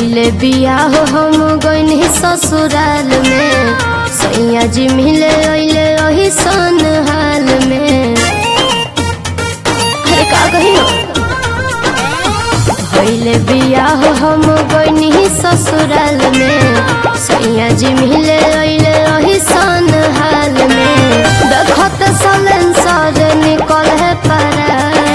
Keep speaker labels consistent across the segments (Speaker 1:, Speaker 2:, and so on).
Speaker 1: भैले बियाह हम गईनी ससुराल में सैया जी मिले अइले वही सन हाल में अरे का कही भैले बियाह हम गईनी ससुराल में सैया जी मिले अइले वही सन हाल में देखत सलेंसर निकल है परा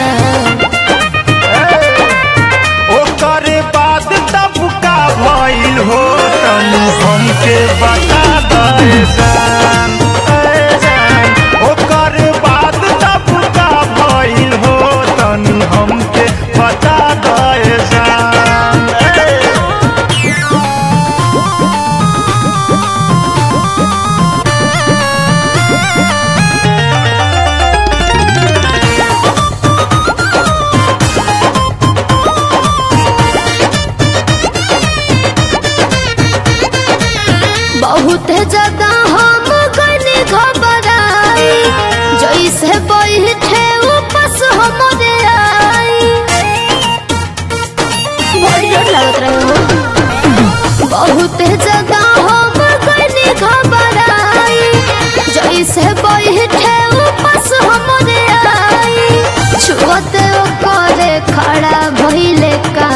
Speaker 2: ओकर बाद तब का भइल हो तनु हमके बता दे जान ए जान ओकर बाद तब का भइल हो तनु हमके बता दे जान ए
Speaker 1: बहुत ज्यादा हम गने घबराई जैसे बैठे उपस हमरे आई बड़ी डर लगत रहे हो बहुत ज्यादा हम गने घबराई जैसे बैठे उपस हमरे आई छुअते करे खड़ा भइले का